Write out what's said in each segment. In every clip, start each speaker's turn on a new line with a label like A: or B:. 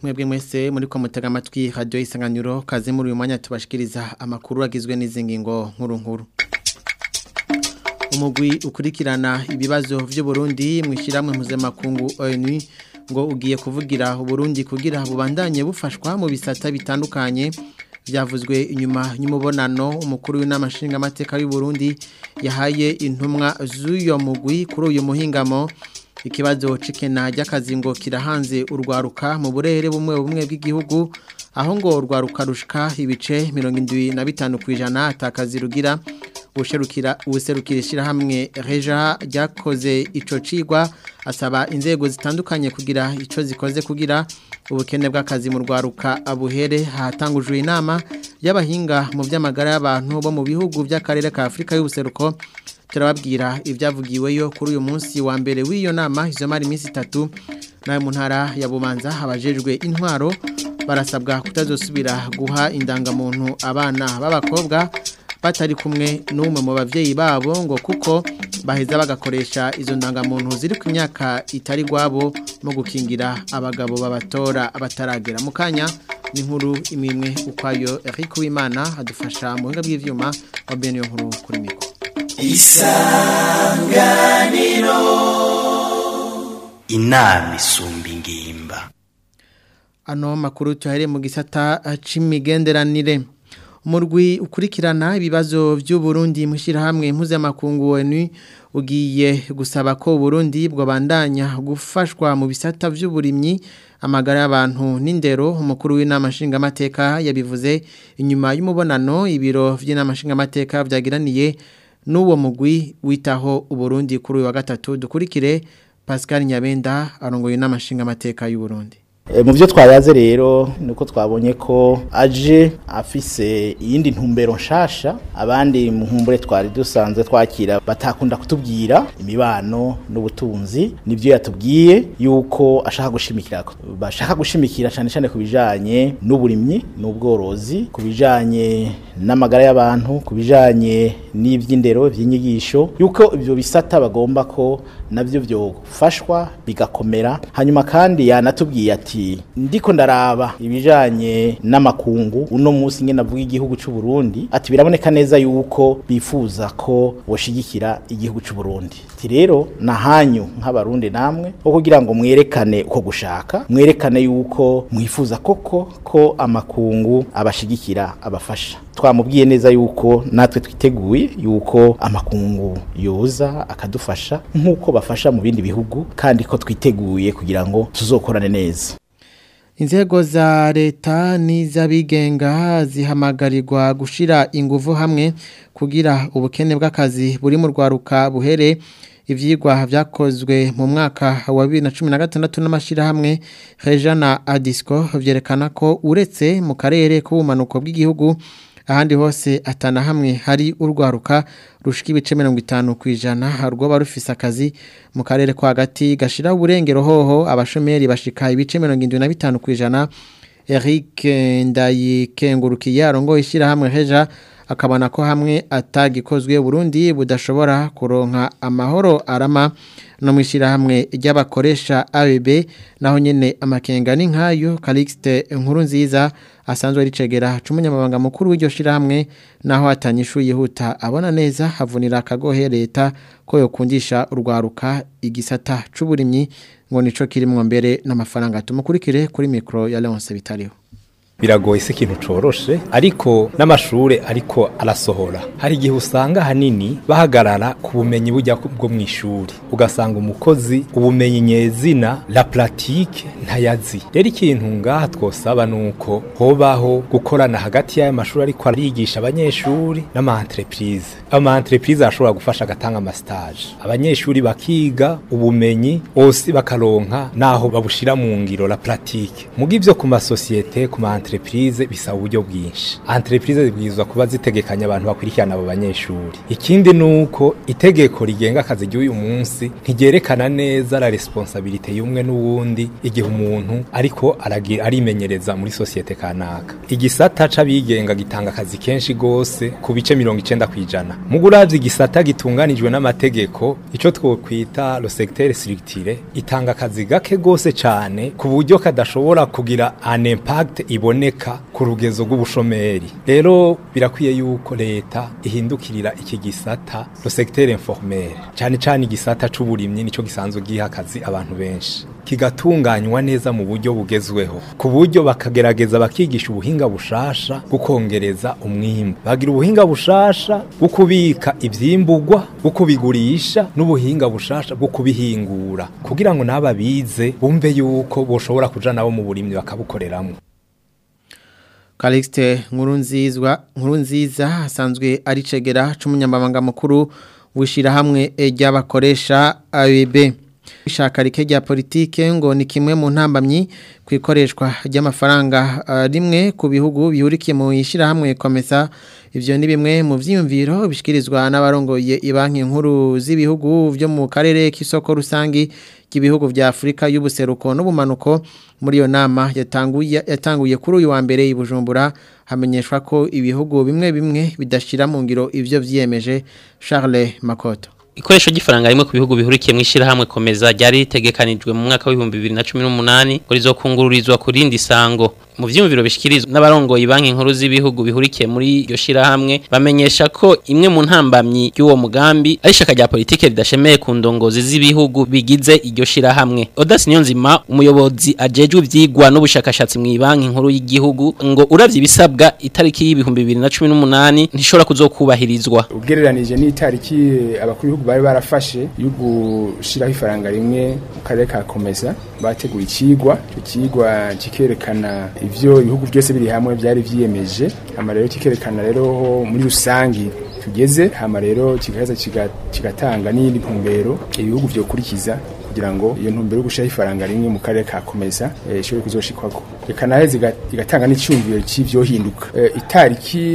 A: mwebwe mwese muri ko mutega amatwi radio isanganiro kaze muri uyu mwanya tubashikiriza amakuru agizwe n'izi ngingo nkuru nkuru umugwi ukurikirana ibibazo vy'u Burundi mwishiramwe mpuzamakungu ONU ngo ugiye kuvugira Burundi kugira bubandanye bufashwa mu bisata bitandukanye byavuzwe inyuma y'umubonano umukuru w'inama nshinga amateka y'u Burundi yahaye intumwa z'uyo mugwi kuri uyu muhingamo ikibazo cikena ry'akazi ngo kirahanze urwaruka mu burere bumwe bumwe bw'igihugu aho ngo urwaruka rushika ibice 75 kwijana atakazi rugira userukira userukira ishirahamwe Reja ryakoze ico cigwa asaba inzego zitandukanye kugira ico zikoze kugira ubukene bw'akazi mu rwaruka abuhere hatangujwe inama y'abahinga mu by'amagara y'abantu bo mu bihugu by'akarere ka Afrika y'ubuseruko turababwira ibyavugiweyo kuri uyu munsi wa mbere w'iyo nama izo mari iminsi itatu nawe mu ntara ya bubanza habajejwe intwaro barasabwa kutazosubira guha indangamuntu abana b'abakobwa batari kumwe n'umwe mu bavyeyi babo ngo kuko baheza bagakoresha izo ndangamuntu ziri ku myaka itari gwabo mu gukingira abagabo babatora abataragera mu kanya ni nkuru imimwe ukwayo Eric Wimana adufasha mu buhinga bw'ivyuma wa Benio nkuru kuri miko
B: isanganiro inama isumba ingimba
A: ano makuru tuhere mu gisata c'imigenderanire umurwi ukurikirana ibibazo by'u Burundi mushirahamwe mpuzamakungu ONU ugiye gusaba ko Burundi bwabandanya gufashwa mu bisata by'uburimyi amagara y'abantu n'indero umukuru w'inama nshinga amateka yabivuze inyuma y'umubonano ibiro by'inama nshinga amateka byagiraniye n'uwo mugwi witaho uburundi kuri uyu wa gatatu dukurikire Pascal Nyabenda arongoye inama nshinga amateka y'u Burundi
C: mu byo twayaze rero nuko twabonye ko aje afise iyindi ntumbero nshasha abandi mu nkumbure twari dusanzwe twakira batakunda kutubwira imibano n'ubutunzi nibyo yatubwiye yuko ashaka gushimikira bashaka gushimikira cyane cyane ku bijanye n'uburimyi n'ubworozi ku bijanye n'amagara y'abantu ku bijanye n'iby'indero by'inyigisho yuko ibyo bisata bagomba ko nabyo byofashwa bigakomera hanyuma kandi yanatubwiye ati ndiko ndaraba ibijanye n'amakungu uno munsi ngene navuga igihugu cy'u Burundi ati biraboneka neza yuko bifuza ko boshigikira igihugu cy'u Burundi ati rero nahanyu nk'abarundi namwe ko kugira ngo mwerekane uko gushaka mwerekane yuko mwifuza koko ko amakungu abashigikira abafasha twamubwiye neza yuko natwe twiteguye yuko amakungu yoza akadufasha nk'uko bafasha mu bindi bihugu kandi ko twiteguye kugira ngo tuzokorane neza
A: inzego za leta n'iz'abigenga zihamagarirwa gushyira ingufu hamwe kugira ubukene bw'akazi buri mu rwaruka buhere ibyigwa byakozwe mu mwaka wa bibiri na cumi na gatandatu n'amashyirahamwe heja na adisco byerekana ko uretse mu karere k'ubumanuko bw'igihugu ahandi hose atana hamwe hari urwaruka rushika ibice mirongo itanu ku ijana rwoba rufise akazi mu karere ko hagati gashira uburengero hoho abashomeri bashika ibice mirongo indwi na bitanu ku ijana Eric Ndayikengurukiye arongoye ishyirahamwe heja akabona ko hamwe atagikozwe Burundi budashobora kuronka amahoro arama no mwishirahamwe ry'abakoresha ABB naho nyene amakenga ni nkayo Calixte inkuru nziza asanzwe ricegera cumunyamabanga mukuru w'iryo shirahamwe naho atanyishu yihuta abona neza havunira akagohe leta ko yokundisha urwaruka igisata c'uburimyi ngo nico kirimwo mbere n'amafaranga tumukurikire kuri micro ya Leonce bitariho
D: biragoye se ikintu coroshe ariko n'amashure ariko arasohora hari igihe usanga hanini bahagarara ku bumenyi bujya bwo mu ishuri ugasanga umukozi ubumenyi nyezina la pratique ntayazi rero ikintu ngaha twosaba nuko hobaho gukorana hagati y'ayo mashuri ariko arigisha abanyeshuri n'ama entreprise ama entreprise ashobora gufasha agatanga ama stage abanyeshuri bakiga ubumenyi bose bakaronka naho babushira mu ngiro la pratique muga ivyo ku masosiyete ku ma entreprise bisaba uburyo bwinshi entreprise zibwirizwa kuba zitegekanya abantu bakurikirana abo banyeshuri ikindi nuko itegeko rigenga akazi ry'uyu munsi ntigerekana neza la responsabilité y'umwe n'uwundi igihe umuntu ariko aragi- arimenyereza muri societe kanaka igisata c'abigenga gitanga akazi kenshi gose ku bice mirongo icenda kw'ijana mugo uravye igisata gitunganijwe n'amategeko ico twokwita le secteur structuré itanga akazi gake gose cane ku buryo kadashobora kugira an impact iboneka ku rugezo rw'ubushomeri rero birakwiye yuko leta ihindukirira iki gisata le secteur informel cane cane igisata c'uburimyi nico gisanzwe giha akazi abantu benshi kigatunganywa neza mu buryo bugezweho ku buryo bakagerageza bakigisha ubuhinga bushasha bwo kongereza umwimbu bagira ubuhinga bushasha bwo kubika ivyimburwa bwo kubigurisha n'ubuhinga bushasha bwo kubihingura kugira ngo n'aba bize bumve yuko boshobora kuja nabo mu burimyi bakabukoreramwo
A: Calixte Nkurunzizwa Nkurunziza asanzwe ari cegera c'umunyamabanga mukuru wishirahamwe ry'abakoresha ABB ishaka rike rya politike ngo ni kimwe mu ntambamyi kwikoreshwa ry'amafaranga ah, rimwe ku bihugu bihurikiye mu ishirahamwe komesa ivyo ni bimwe mu vyiyumviro bishikirizwa n'abarongoye ibanki nkuru z'ibihugu vyo mu karere k'isoko rusangi ry'ibihugu vya Afrika y'ubuseruko n'ubumanuko muri iyo nama yatanguye yatanguye kuri uyu wa mbere i Bujumbura hamenyeshwa ko ibihugu bimwe bimwe bidashira mu ngiro ivyo vyiyemeje Charles Makoto
E: Ikoresho gifaranga rimwe ku bihugu bihurikiye mu ishirahamwe komeza ryari ritegekanijwe mu mwaka wa 2018 ngo rizokungururizwa ku rindi sango mu vyumviro bishikirizwa n'abarongoye banki nkuru z'ibihugu bihurikiye muri iryo shirahamwe bamenyesha ko imwe mu ntambamyi y'uwo mugambi ari ishaka rya politike ridashemeye ku ndongozi z'ibihugu bigize iryo shirahamwe Odas Niyonzima umuyobozi ajejwe ivyigwa n'ubushakashatsi mu banki nkuru y'igihugu ngo uravye ibisabwa itariki y'ibihumbi 2018 ntishobora kuzokubahirizwa
F: ugereranije n'itariki abakuru b'ibihugu bari barafashe yo gushiraho ifaranga rimwe mu karere ka komeza bateguye ikigwa icyo kigwa kikerekana ivyo ibihugu byose biri hamwe byari vyiyemeje hama rero kikerekana rero ho muri rusangi tugeze hama rero kigaheza kiga- kigatanga n'iyindi ntumbero ibihugu vyokurikiza kugira ngo iyo ntumbero yo gushiraho ifaranga rimwe mu karere ka komeza eh, ishobore kuzoshikwako reka naheze iga- igatanga n'icyumviro c'ivyohinduka Eh, itariki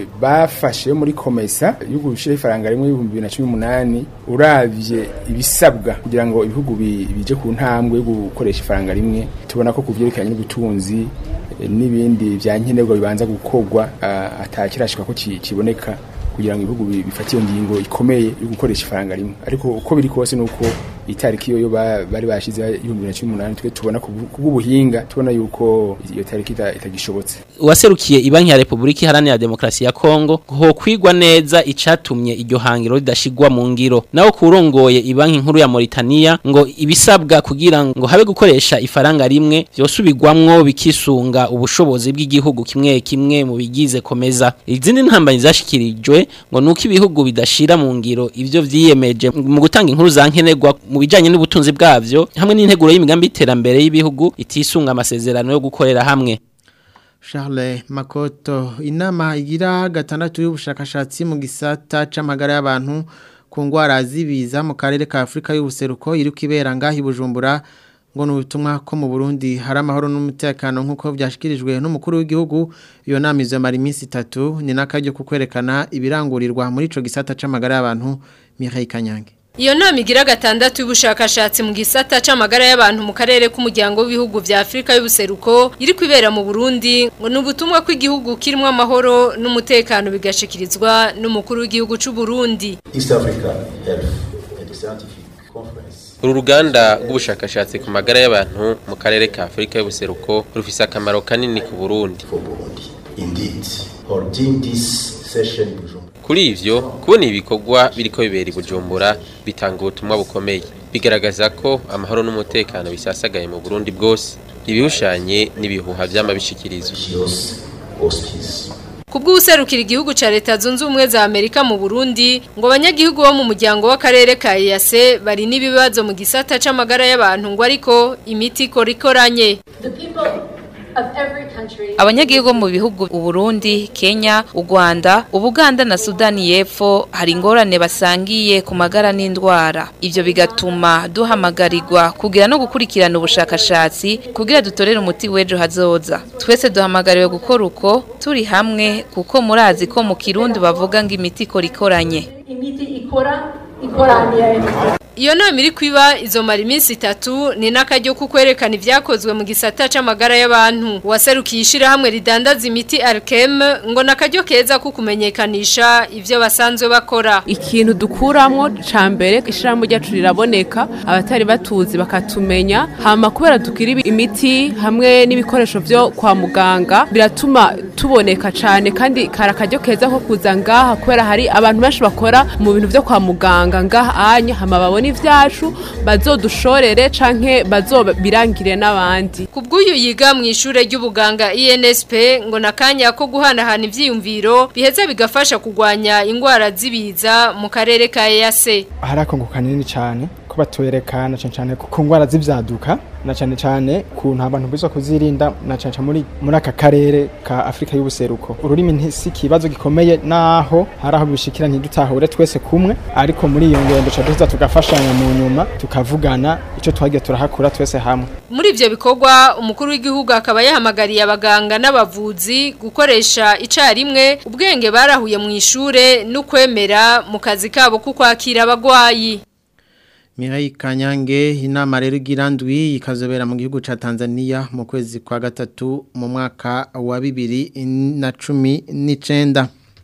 F: bafashe muri komesa yo gushiraho ifaranga rimwe y'ibihumbi bibiri na cumi n'umunani uravye ibisabwa kugira ngo ibihugu bi- bije ku ntambwe yo gukoresha ifaranga rimwe tubona ko ku vyerekeranye n'ubutunzi eh, n'ibindi vya nkenerwa bibanza gukorwa ah, atakirashika ko ki- kiboneka kugira ngo ibihugu bi- bifate iyo ngingo ikomeye yo gukoresha ifaranga rimwe ariko uko biri kose nuko itariki yo ba- bari bashize y'ibihumbi bibiri na cumi n'umunani twe tubona ku bw- ku bw'ubuhinga tubona yuko iyo tariki ita- itagishobotse
E: uwaserukiye ibanki ya Republika Iharanira Demokarasi ya Kongo ho kwigwa neza icatumye iryo hangiro ridashigwa mu ngiro naho kurongoye ibanki nkuru ya Mauritania ngo ibisabwa kugira ngo habe gukoresha ifaranga rimwe vyosubirwamwo bikisunga ubushobozi bw'igihugu kimwe kimwe mu bigize komeza izindi ntambanyi zashikirijwe ngo nuko ibihugu bidashira mu ngiro ivyo vyiyemeje mu gutanga inkuru za nkenerwa mu bijanye n'ubutunzi bwavyo hamwe n'integuro y'imigambi y'iterambere y'ibihugu itisunga amasezerano yo gukorera hamwe
A: Charles Makoto inama igira gatandatu y'ubushakashatsi mu gisata c'amagara y'abantu ku ngwara zibiza mu karere ka Afrika y'ubuseruko iri kwibera ngahi Bujumbura ngo nubutumwa ko mu Burundi hari amahoro n'umutekano nkuko byashikirijwe n'umukuru w'igihugu iyo nama izomara iminsi itatu ni nakaryo kukwerekana ibirangurirwa muri ico gisata c'amagara y'abantu Mireille Kanyange
G: Iyo nama igira gatandatu y'ubushakashatsi mu gisata c'amagara y'abantu mu karere k'umuryango w'ibihugu vya Afrika y'ubuseruko iri kwibera mu Burundi ngo nubutumwa ko igihugu kirimo amahoro n'umutekano bigashikirizwa n'umukuru w'igihugu c'u Burundi.
H: East Africa Health and Scientific Conference.
I: uru ruganda rw'ubushakashatsi ku magara y'abantu mu karere ka afurika y'ubuseruko rufise akamaro kanini ku burundi
H: for Burundi. Indeed, holding this session in Bujumbura
I: kuri ivyo kubona ibikorwa biriko bibera i bujumbura bitanga ubutumwa bukomeye bigaragaza ko amahoro n'umutekano bisasagaye mu burundi bwose ibihushanye n'ibihuha vyama bishikirizwa
H: shows auspice.
G: Kubw'userukira igihugu ca leta zunze ubumwe za Amerika mu Burundi ngo abanyagihugu bo mu muryango w'akarere ka EAC bari n'ibibazo mu gisata c'amagara y'abantu ngo ariko imiti ikora ikoranye.
J: The people abanyagihugu mu bihugu Uburundi Kenya u Rwanda Ubuganda na Sudani y'Epfo hari ingorane basangiye ku magara n'indwara ivyo bigatuma duhamagarirwa kugira no gukurikirana ubushakashatsi kugira dutorere umuti w'ejo hazoza twese duhamagariwe gukora uko turi hamwe kuko murazi ko mu kirundi bavuga ngo imiti ikora ikoranye
K: imiti ikora ikoraniye
G: Iyo nama iri kwiba izomara iminsi itatu ni n'akaryo ko kwerekana ibyakozwe mu gisata c'amagara y'abantu waserukiye ishirahamwe ridandaza imiti Alkem ngo nakaryo keza ko kumenyekanisha ivyo basanzwe bakora
L: ikintu dukuramwo ca mbere ishirahamwe ryacu riraboneka abatari batuzi bakatumenya hama kubera tukiri imiti hamwe n'ibikoresho vyo kwa muganga biratuma tuboneka cane kandi kara akaryo keza ko kuza ngaha kubera hari abantu benshi bakora mu bintu vyo kwa muganga ngaha anya hama babona ivyacu bazodushorere canke bazobirangire n'abandi
G: Kubw'uyu yiga mu ishure ry'ubuganga INSP ngo nakanya ko guhanahana ivyiyumviro biheza bigafasha kugwanya ingwara zibiza mu karere ka EAC.
M: hari akongo kanini cyane ko batwerekana cyane cyane ku ngwara z'ivyaduka na cyane cyane kuntu abantu bizwa kuzirinda na cyane cyane muri muri aka karere ka Afrika y'ubuseruko ururimi ntisi kibazo gikomeye naho hari aho bishikira ntidutahure twese kumwe ariko muri iyo ngendo cha duza tugafashanya mu nyuma tukavugana ico twagiye turahakura twese hamwe
G: Muri ivyo bikorwa umukuru w'igihugu akaba yahamagariye abaganga n'abavuzi gukoresha icarimwe ubwenge barahuye mu ishure n'ukwemera mu kazi kabo ko kwakira abagwayi.
A: Mirai Kanyange inama rero igirandwi ikazobera mu gihugu ca Tanzania mu kwezi kwa gatatu mu mwaka wa bibiri na cumi n'icenda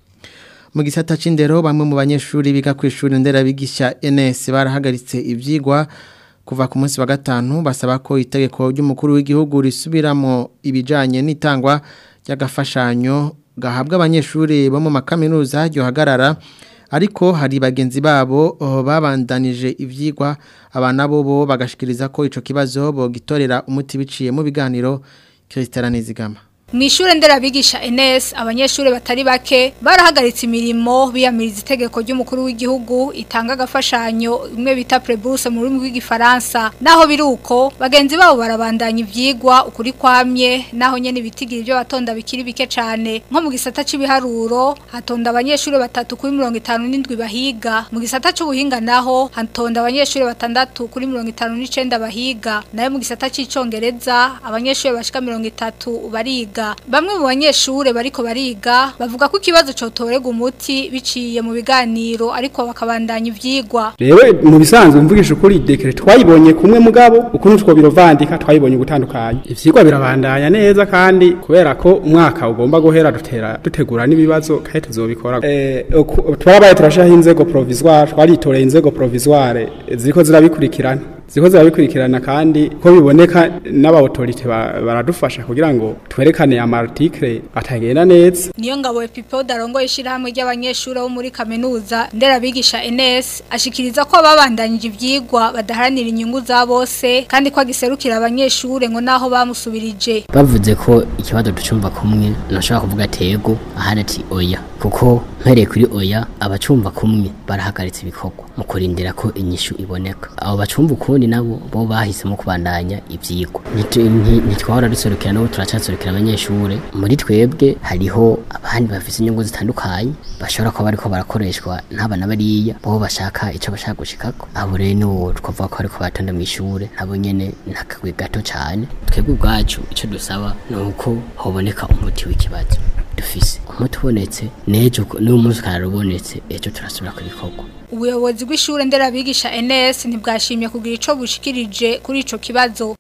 A: mu gisata c'indero bamwe mu banyeshuri biga ku ishuri nderabigisha NS barahagaritse ivyigwa kuva ku munsi wa gatanu basaba ko itegeko ry'umukuru w'igihugu risubiramo ibijanye n'itangwa ry'agafashanyo gahabwa abanyeshuri bo mu makaminuza ryohagarara ariko hari bagenzi babo oh, babandanije ivyigwa abana bo bo bagashikiriza ko ico kibazo bogitorera umuti biciye mu biganiro Christian Nizigama
N: Mwishure nderabigisha NS abanyeshure batari bake barahagaritse imirimo biyamiriza itegeko ry'umukuru w'igihugu itanga agafashanyo imwe bita preburse mu rurimi rw'igifaransa naho biruko bagenzi babo barabandanya ivyigwa ukuri kwamye naho nyene bitigira ibyo batonda bikiri bike cane nko mu gisata c'ibiharuro hatonda abanyeshure batatu kuri 57 bahiga mu gisata c'ubuhinga naho hatonda abanyeshure batandatu kuri 59 bahiga nayo mu gisata c'icongereza abanyeshure bashika 30 bariga bamwe mu banyeshure bariko bariga bavuga ko ikibazo cotorega umuti biciye mu biganiro ariko bakabandanya ivyigwa
O: rero mu bisanzwe mvugisha ukuri dekere twayibonye kumwe mugabo ukuntu twobirovandika twayibonye gutandukanye ivyigwa birabandanya neza kandi kubera ko umwaka ugomba guhera dutera dutegura n'ibibazo kandi tuzobikora eh twarabaye turashaho inzego provisoire twaritoreye inzego provisoire ziriko zirabikurikirana ziko zirabikurikirana kandi ko biboneka n'abautorite baradufasha kugira ngo twerekane amarticle atagenda neza
N: niyo ngabo Epipo darongo ishirahamwe ry'abanyeshuri bo muri kaminuza nderabigisha NS ashikiriza ko babandanyije ivyigwa badaharanira inyungu za bose kandi ko agiserukira abanyeshure ngo naho bamusubirije
P: bavuze ko ikibazo ducumva kumwe nashaka kuvuga tego ahana ati oya kuko mpereye kuri oya abacumva kumwe barahagaritse ibikorwa mu kurindira ko inyishu iboneka abo bacumva ukundi nabo bo bahisemo kubandanya ivyigwa ntitwahora duserukira nabo turacaserukira abanyeshure muri twebwe hariho abandi bafise inyungu zitandukanye bashobora kuba bariko barakoreshwa n'abana bariya bo bashaka ico bashaka gushikako abo rero nibo twavuga ko bariko batonda mw'ishure nabo nyene nakagwi gato cane twebwe ubwacu ico dusaba ni uko hoboneka umuti w'ikibazo dufise umuti ubonetse n'ejo n'uwo munsi ukararubonetse ejo turasubira ku bikorwa
N: ubuyobozi bw'ishure nderabigisha NS ntibwashimye kugira ico bushikirije kuri ico kibazo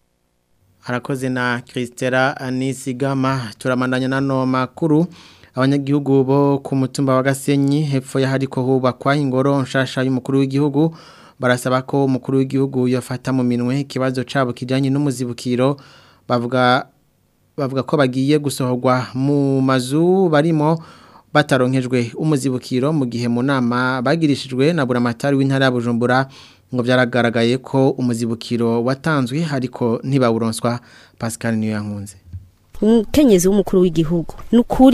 A: harakoze na Christera Anisigama turamandanya nano makuru abanyagihugu bo ku mutumba wa Gasenyi hepfo ya hariko hubakwa ingoro nshasha y'umukuru w'igihugu barasaba ko umukuru w'igihugu yafata mu minwe ikibazo cabo kijanye n'umuzibukiro bavuga bavuga ko bagiye gusohorwa mu mazu barimo bataronkejwe umuzibukiro mu gihe mu nama bagirishijwe na buramatari w'intara ya Bujumbura ngo byaragaragaye ko umuzibukiro watanzwe ariko ntibawuronswa Pascal niyo yankunze
Q: umukenyezi w'umukuru w'igihugu nukuri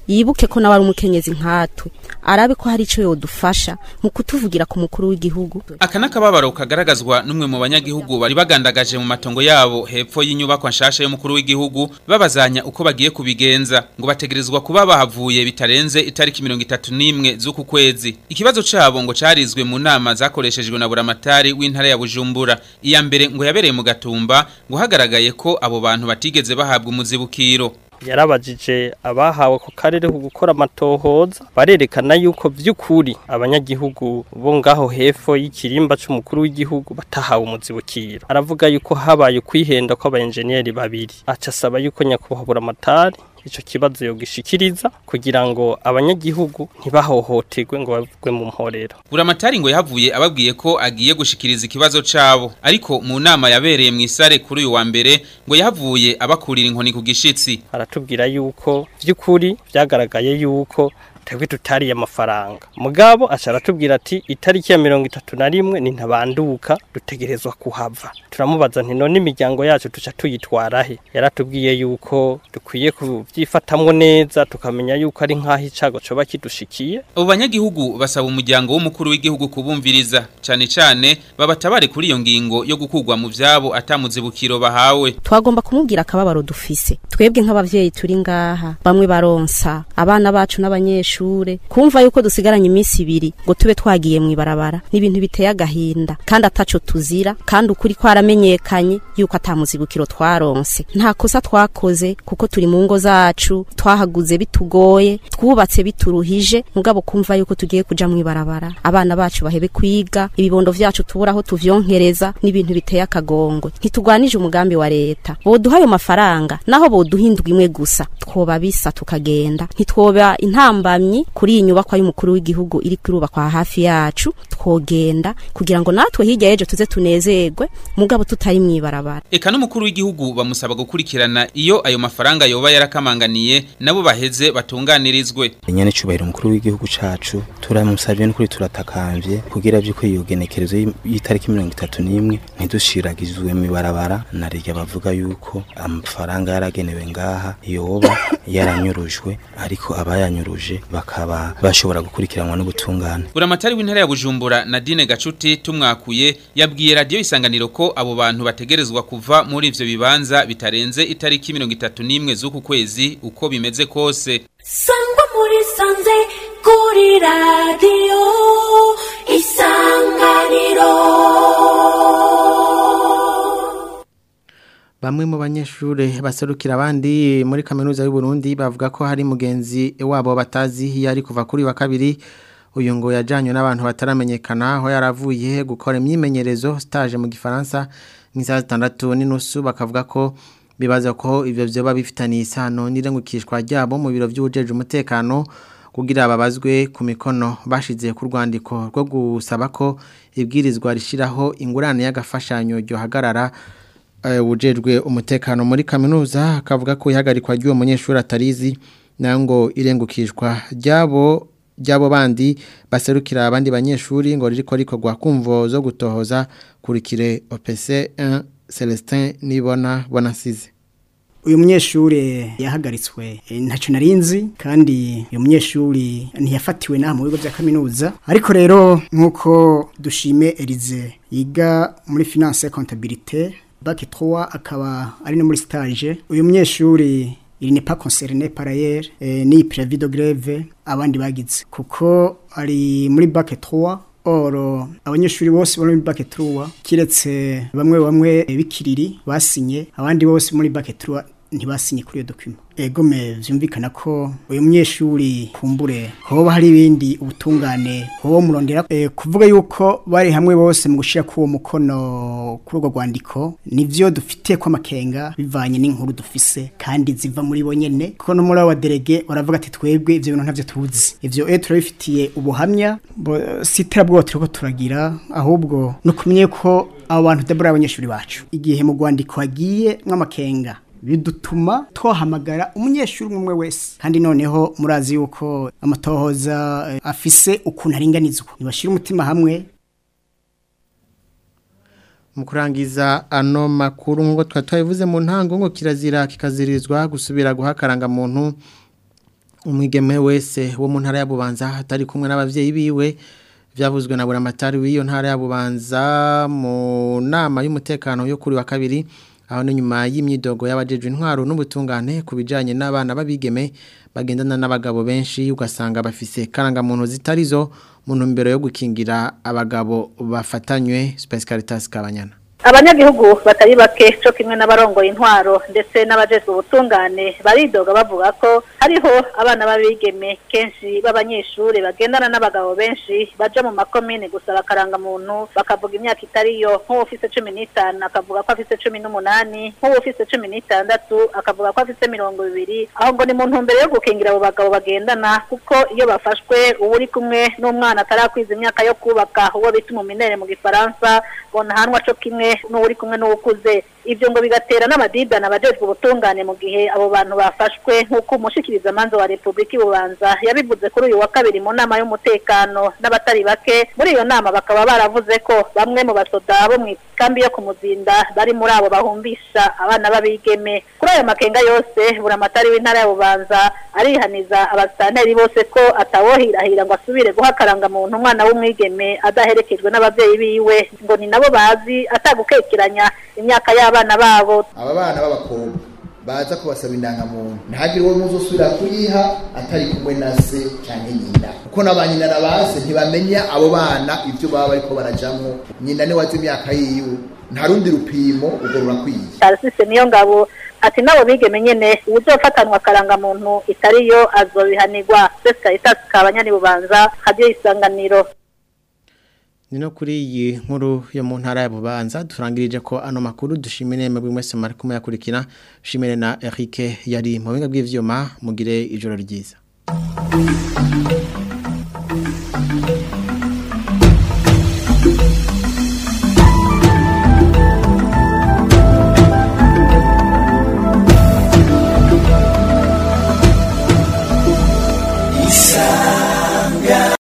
Q: yibuke ko nawe ari umukenyezi nkatwe arabe ko hari ico yodufasha mu kutuvugira ku mukuru w'igihugu
R: aka n'akababaro kagaragazwa n'umwe mu banyagihugu bari bagandagaje mu matongo yabo hepfo y'inyubako nshasha y'umukuru w'igihugu babazanya uko bagiye kubigenza ngo bategerezwa kuba bahavuye bitarenze itariki mirongo itatu n'imwe z'uku kwezi ikibazo cabo ngo carizwe mu nama zakoreshejwe na buramatari w'intara ya bujumbura iya mbere ngo yabereye mu gatumba ngo hagaragaye ko abo bantu batigeze bahabwa umuzibukiro
S: yarabajije abahawe ku karere ku gukora amatohoza barerekana yuko by'ukuri abanyagihugu bo ngaho hepfo y'ikirimba c'umukuru w'igihugu batahawe umuzibukiro aravuga yuko habaye kwihenda kw'abayenjeniyeri babiri aca asaba yuko nyakubahwa buramatari ico kibazo yogishikiriza kugira ngo abanyagihugu ntibahohoterwe ngo bavugwe mu mporero
R: buramatari ngo yahavuye ababwiye ko agiye gushikiriza ikibazo cabo ariko mu nama yabereye mu isare kuri uyu wa mbere ngo yahavuye abakurira inkoni ku gishitsi
S: aratubwira yuko vy'ukuri vyagaragaye yuko twebwe tutariye amafaranga mugabo aca aratubwira ati itariki ya mirongo itatu na rimwe ni ntabanduka dutegerezwa kuhava turamubaza nti none imiryango yacu tuca tuyitwara he yaratubwiye yuko dukwiye kubyifatamwo neza tukamenya yuko ari nk'aho icago coba kidushikiye
R: abo banyagihugu basaba umuryango w'umukuru w'igihugu kubumviriza cane cane babatabare kuri iyo ngingo yo gukugwa mu vyabo atamuzibukiro bahawe
Q: twagomba kumubwira akababaro dufise twebwe nk'abavyeyi turi ngaha bamwe baronsa abana bacu n'abanyeshuri kumva yuko dusigaranye iminsi ibiri ngo tube twagiye mu ibarabara ni ibintu biteye agahinda kandi ataco tuzira kandi ukuri kwaramenyekanye yuko atamuzibukiro twaronse nta kosa twakoze kuko turi mu ngo zacu twahaguze bitugoye twubatse bituruhije mugabo kumva yuko tugiye kuja mu ibarabara abana bacu bahebe kwiga ibibondo vyacu tubura aho tuvyonkereza n'ibintu biteye akagongwe ntitugwanije umugambi wa leta boduha ayo mafaranga naho boduha indwi imwe gusa twoba bisa tukagenda ntitwoba intambamyi kuri iyi nyubakwa y'umukuru w'igihugu iri kurubakwa hafi yacu twogenda kugira ngo natwe hirya y'ejo tuze tunezerwe mugabo tutari mu ibarabara
R: eka n'umukuru w'igihugu bamusaba gukurikirana iyo ayo mafaranga yoba yarakamanganiye nabo baheze batunganirizwe
T: nyene cubahiro umukuru w'igihugu cacu turamusavye n'ukuri turatakamvye kugira vy'uko iyo genekerezo y'itariki mirongo itatu n'imwe ntidushiragizwe mu ibarabara na rirya bavuga yuko amafaranga yaragenewe ngaha yoba yaranyurujwe ariko abayanyuruje bakaba bashobora gukurikiranwa n'ubutungane
R: buramatari w'intara ya bujumbura nadine gacuti tumwakuye yabwiye radiyo isanganiro ko abo bantu bategerezwa kuva muri ivyo bibanza bitarenze itariki mirongo itatu n'imwe z'uku kwezi uko bimeze kose
U: sangwa muri sanze kuri radiyo isanganiro
A: Bamwe mu banyeshure baserukira abandi muri kaminuza y'u Burundi bavuga ko hari mugenzi wabo batazi yari kuva kuri wa kabiri uyu ngo yajanywe n'abantu bataramenyekana aho yaravuye gukora imyimenyerezo stage mu gifaransa nk'isaha zitandatu n'inusu bakavuga ko bibaza ko ivyo vyoba bifitaniye isano n'irengukishwa ryabo mu biro vy'ubujeje umutekano kugira babazwe ku mikono bashize ku rwandiko rwo gusaba ko ibwirizwa rishiraho ingurane y'agafashanyo ryo hagarara ubujejwe umutekano muri kaminuza akavuga ko ihagarikwa ry'uwo munyeshuri atarizi nayo ngo irengukishwa ryabo ryabo bandi baserukira abandi banyeshuri ngo ririko rikorwa kumvo zo gutohoza kurikire OPC 1 Celestin nibona bonasize
V: uyu munyeshuri yahagaritswe ntacyo narinzi kandi uyu munyeshuri ntiyafatiwe n'aha mu bigo bya kaminuza ariko rero nk'uko dushime Elize yiga muri finance comptabilité bac 3 akaba ari no muri stage uyu munyeshuri il n'est pas concerné par ailleurs eh, ni préavis de grève abandi bagize kuko ari muri bac 3 oro abanyeshuri bose bari muri bac 3 kiretse bamwe bamwe bikiriri basinye abandi bose muri bac 3 ntibasinye kuri iyo document ego me vyumvikana ko uyu munyeshuri kumbure hoba hari ibindi ubutungane hoba murondera e, kuvuga yuko bari hamwe bose mu gushira kuwo mukono kuri urwo rwandiko nivyo dufite kwa makenga bivanye n'inkuru dufise kandi ziva muri bo nyene kuko no muri abo delege baravuga ati twebwe ivyo bintu ntavyo tuzi ivyo e turabifitiye ubuhamya sitera bwo turiko turagira ahubwo no kumenye ko abo bantu dabura abanyeshuri bacu igihe mu rwandiko hagiye mw'amakenga bidutuma twahamagara umunyeshuri umwe wese kandi noneho murazi yuko amatohoza afise ukuntu aringanizwa ntibashira umutima hamwe
A: mu kurangiza ano makuru nk'uko twari twabivuze mu ntango ngo kirazira kikazirizwa gusubira guhakaranga muntu umwigeme wese wo mu ntara ya Bubanza atari kumwe n'abavyeyi biwe vyavuzwe na buramatari w'iyo ntara ya Bubanza mu nama y'umutekano yo kuri wa kabiri aho ni nyuma y'imyidogo y'abajejwe intwaro n'ubutungane ku bijanye n'abana babigeme bagendana n'abagabo benshi ugasanga bafise karangamuntu zitarizo mu ntumbero yo gukingira abagabo bafatanywe Space Caritas Kabanyana
B: abanyagihugu batari bake cyo kimwe n'abarongoye intwaro ndetse n'abajejwe ubutungane baridoga bavuga ko hariho abana b'abigeme kenshi b'abanyeshuri bagendana n'abagabo benshi baja mu makomine gusaba akarangamuntu bakavuga imyaka itariyo nk'uwo ufise cumi n'itanu akavuga ko afise cumi n'umunani nk'uwo ufise cumi n'itandatu akavuga ko afise mirongo ibiri aho ngo ni mu ntumbero yo gukingira abo bagabo bagendana kuko iyo bafashwe uba uri kumwe n'umwana atarakwiza imyaka yo kubaka uwo bita umuminere mu gifaransa ngo ntahanwa co kimwe n'uri kumwe n'ukuze ibyo ngo bigatera n'amadidana abajejwe ubutungane mu gihe abo bantu bafashwe nk'uko umushikiriza manza wa Republika Bubanza yabivuze kuri uyu wa kabiri mu nama y'umutekano n'abatari bake muri iyo nama bakaba baravuze ko bamwe mu basoda bo mu kambi yo kumuzinda bari muri abo bahumbisha abana babigeme kuri ayo makenga yose buramatari w'intara ya Bubanza arihaniza abasitanteri bose ko atawohirahira ngo asubire guha akarangamuntu umwana w'umwigeme adaherekejwe n'abavyeyi biwe ngo ni nabo bazi atagukekeranya imyaka y'abana babo
C: aba bana b'abakobwa baza kubasaba indangamuntu ntihagire uwo muzosubira kuyiha atari kumwe na se cyangwa nyina kuko na ba nyina na ba se ntibamenya abo bana ibyo baba bariko barajamwo nyina niwe azi imyaka yiwe nta rundi rupimo ubwo rurakwiye
B: Tarsise niyo ngabo ati nabo bigeme nyene uzofatanwa akarangamuntu itariyo azobihanirwa Sesa Itasi kabanyani bubanza hadiyo isanganiro
A: Nino kuri iyi nkuru yo mu ntara ya Bubanza turangirije ko ano makuru dushimire mwebwe mwese mari kumuyakurikira shimire na Eric yari mu binga bw'ivyuma mugire ijoro ryiza